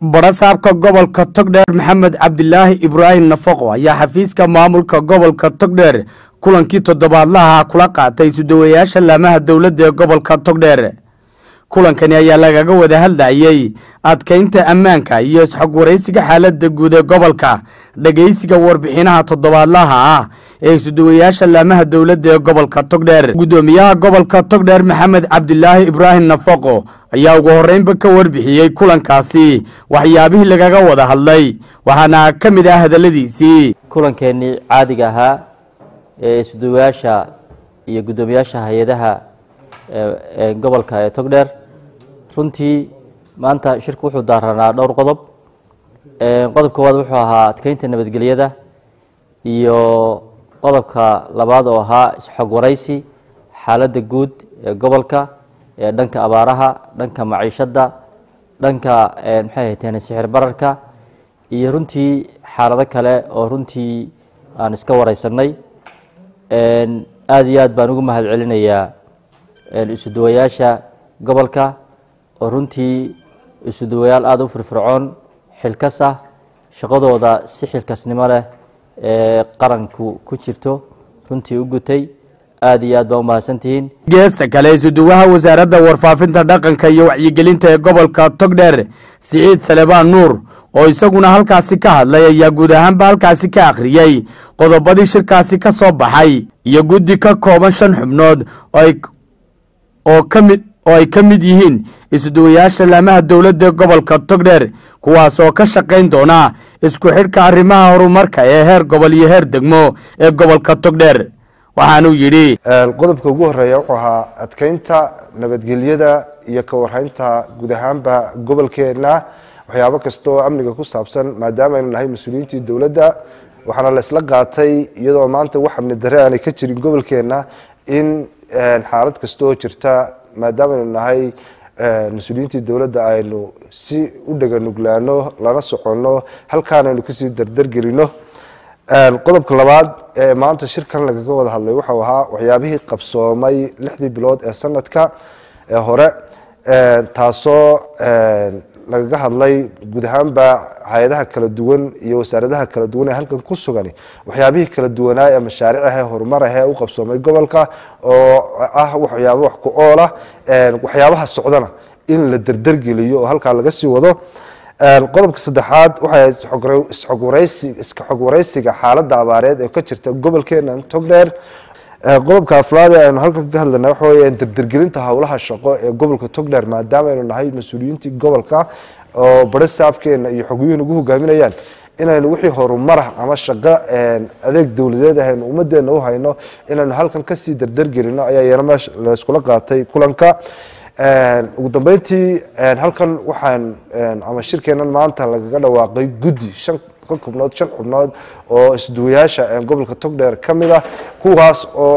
barasaabka gobolka togdheer maxamed cabdilaahi ibraahim nafaqo ayaa xafiiska maamulka gobolka togdheer kulankii toddobaadlaha kula qaatay sudawayaasha laamaha dowladda ee gobolka togdheer kulankani ayaa lagaga wada hadlayey adkaynta ammaanka iyo isxog waraysiga xaaladda guud ee gobolka dhegaysiga warbixinaha toddobaadlaha ah ee sudawayaasha laamaha dowladda ee gobolka togdheer guddoomiyaha gobolka togdheer maxamed cabdilaahi ibraahim nafaqo ayaa ugu horreynba ka warbixiyey kulankaasi waxyaabihii lagaga wada hadlay waxaana ka mid ah hadalladiisii kulankeenii caadiga ahaa ee sudawayaasha iyo guddoomiyaasha hay-adaha ee gobolka ee togdheer runtii maanta shirku wuxuu daaranaa dhowr qodob qodob koowaad wuxuu ahaa adkeynta nabadgelyada iyo qodobka labaad oo ahaa isxog waraysi xaaladda guud ee gobolka ee dhanka abaaraha dhanka maciishadda dhanka maxay hayteen sixir bararka iyo runtii xaalado kale oo runtii aan iska wareysanay aada iyo aad baan ugu mahad celinayaa isuduwayaasha gobolka oo runtii isuduwayaal aada u firfircoon xilkas ah shaqadooda si xilkasnimo leh ee qaranku ku jirto runtii u gutay aada iyo aad baa u mahadsantihiin geesta kale isuduwaha wasaaradda warfaafinta dhaqanka iyo wacyigelinta ee gobolka togdheer siciid salebaan nuur oo isaguna halkaasi ka hadlay ayaa guud ahaanba halkaasi ka akhriyey qodobadii shirkaasi ka soo baxay iyo guddi ka kooban shan xubnood oo kamid oo ay ka mid yihiin isuduwayaasha laamaha dowladda gobolka togdheer kuwaas oo ka shaqayn doona isku xidhka arrimaha horumarka ee heer gobol iyo heer degmo ee gobolka togdheer waxaanuu yidhi qodobka ugu horeeya wuxuu ahaa adkeynta nabadgelyada iyo ka warhaynta guud ahaanba gobolkeena waxyaabo kasta oo amniga ku saabsan maadaama aynu nahay mas-uuliyiintii dowladda waxaana la isla qaatay iyadoo maanta wax amni dare aanay ka jirin gobolkeena in xaalad kasta oo jirta maadaama aynu nahay mas-uuliyiintii dowladda aynu si u dhaganuglaano lana soconno halkaan aynu kasii dardargelino qodobka labaad ee maanta shirkan lagaga wada hadlay wuxuu ahaa waxyaabihii qabsoomay lixdii bilood ee sanadka ee hore taasoo lagaga hadlay guud ahaanba hay-adaha kala duwan iyo wasaaradaha kala duwan ee halkan ku sugan waxyaabihii kala duwanaa ee mashaaric ahee horumar ahee u qabsoomay gobolka oo ah waxyaabo wax ku oolah waxyaabaha socdana in la derdergeliyo oo halkaa laga sii wado qodobka saddexaad waxay iska xog waraysiga xaaladda abaareed ee ka jirta gobolkeena togdheer qodobka aflaad ee aynu halkan ka hadlayna waxa weeyaan dardergelinta howlaha shaqo ee gobolka togdheer maadaama aynu nahay mas-uuliyiintii gobolka oo barisaabkeena iyo xogyuhin ugu hogaaminayaan inaynu wixii horumarah ama shaqo adeeg dowladeed ahaynu ummadeena u hayno inaynu halkan kasii dardergelino ayaa iyana meesha layskula qaatay kulanka ugu dambeyntii halkan waxaan ama shirkeenan maanta lagaga dhawaaqay guddi shan ka xubnood shan xubnood oo isduwayaasha gobolka togdheer ka mid ah kuwaas oo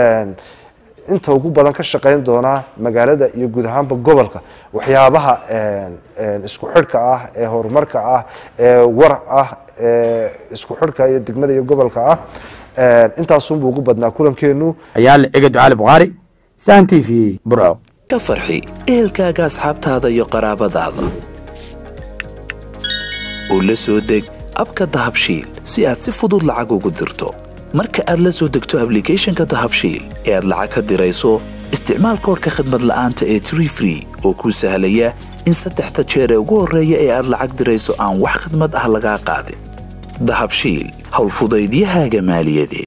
inta ugu badan ka shaqeyn doona magaalada iyo guud ahaanba gobolka waxyaabaha isku xidhka ah ee horumarka ah ee war ah ee isku xidhka iyo degmada iyo gobolka ah intaasunbuu ugu badnaa kulankeenu ayaa la ega ducaali bukhaari san t v burco ka farxi ehelkaaga asxaabtaada iyo qaraabadaada oo la soo deg abka dahabshiil si aad si fudud lacag ugu dirto marka aad la soo degto ablicathonka dahabshiil ee aad lacag ka dirayso isticmaal koorka khadmad la'aanta ee tree free oo kuu sahlaya in saddexda jeer ee ugu horreeya ee aad lacag dirayso aan wax khadmad ah lagaa qaadin dahabshiil howlfudaydiyahaaga maaliyadeed